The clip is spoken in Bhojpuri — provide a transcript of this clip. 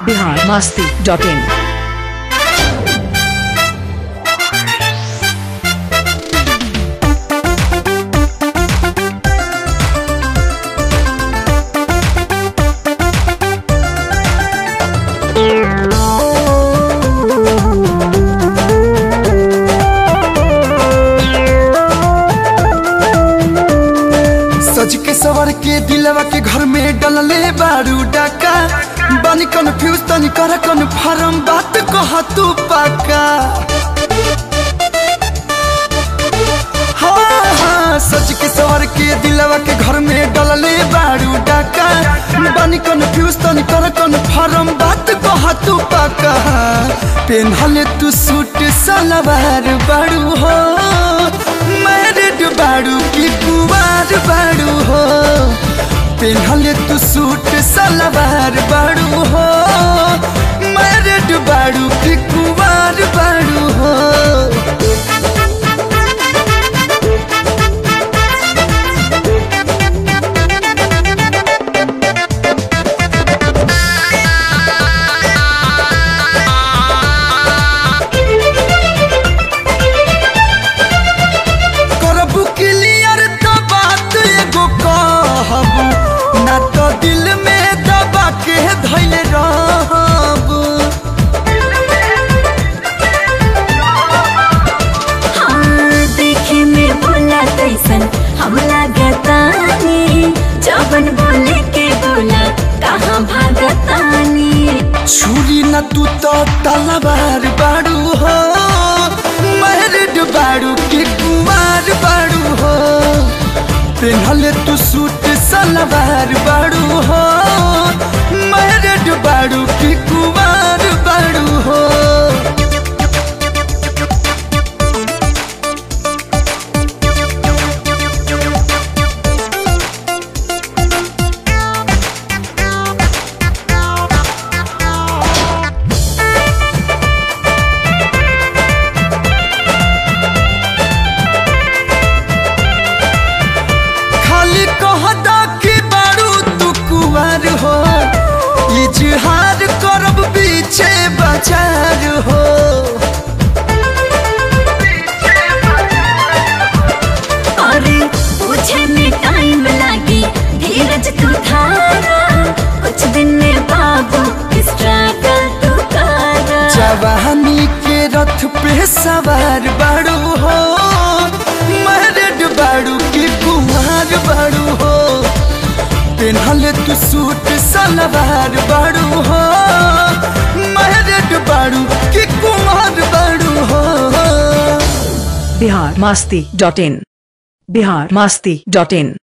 बिहार मस्ती डॉट इन सज के सवर के दिलवा के घर में डलले बारू डाका बानी कन्फ्यूज तनी कर कन्फर्म बात कह तू पाका हाँ हाँ सज के सवर के दिलवा के घर में डलले बारू डाका बानी कन्फ्यूज तनी कर कन्फर्म बात कह तू पाका पेनहले तू सूट सलवार बारू हो मैरिड बारू की कुवार बारू हो पेनहले तू सूट सलवार बारू हो मैरिड बारू की कुवार बारू हो करबू क्लियर तो बात एगो कहबू ना तो दिल में दबा के धैल रहबू हाँ, देखे में बोला तैसन हम लागतानी जबन बोले के बोला कहाँ भागतानी छुरी न तू तो तलवार बाड़ू हो मैरिड बाड़ू के कुमार बाड़ू हो पेनहले तू सूट सलवार बाड़ू हो मैरिड बाड़ू के कुमार बाड़ू हो खाली कहदा कि बारू तू कुंवर हो इजहार करब पीछे बाजार हो अरे पूछे में टाइम लागी धीरज तू धारा कुछ दिन में बाबू स्ट्रगल तू करा जवानी के रथ पे सवार बारू हो मैरिड बारू की कुंवर बारू हो पेनहले तू सूट सलवार बारू हो मैरिड बारू की कुंवर बारू हो Bihar Masti dot in Bihar Masti dot in